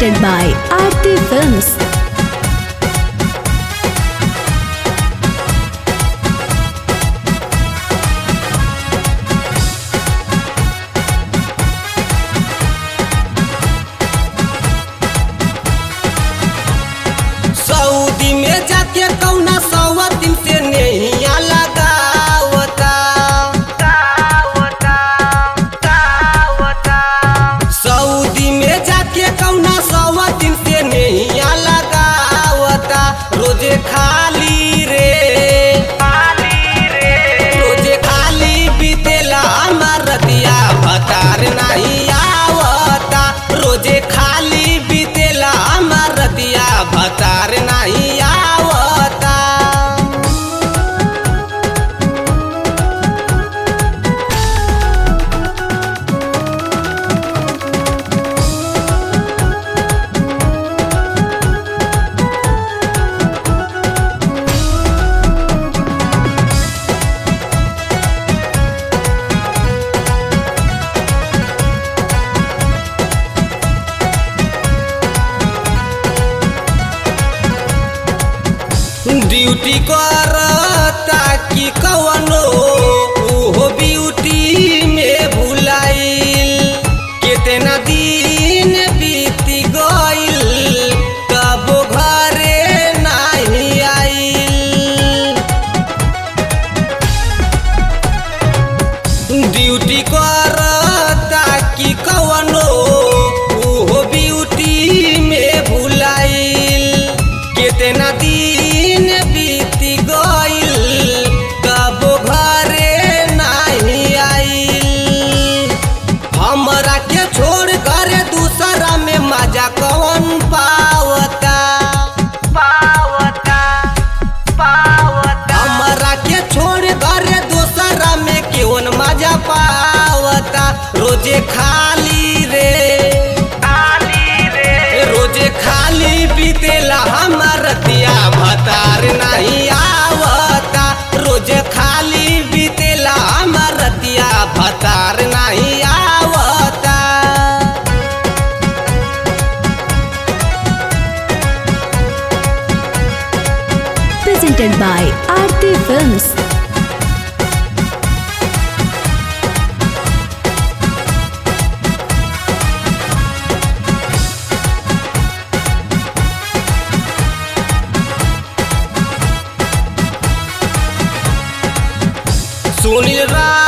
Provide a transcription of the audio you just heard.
presented by Aarti Films. Saudi में जाके कौना सवा दिन से नैया लगावता सऊदी में जाके कौना सवा दिन से नैया लगावता रोजे खाली रे रोजे खाली बीतेला हमार रतिया भतार नहीं आवता रोजे खाली बीतेला हमार रतिया भतार नहीं आवता ड्यूटी करता कि कवनो उहो ब्यूटी में भुलाइल कितना दिन बीत गइल तब घरे नहीं आइल ड्यूटी करता कि कवनो उहो ब्यूटी में भुलाइल कितना दिन बीत गइल तब घरे नहीं आइल हमरा के छोड़ कर दूसरा में मजा कौन पावता पावता पावता हमरा के छोड़ कर दूसरा में केवन मजा पावता रोजे खाली रे खाली रे रोजे खाली बीतेला हमर रतिया भतार नहीं आवता रोजे खाली बीतेला हमर रतिया भतार नहीं आवता Presented by Aarti Films. Sunil रा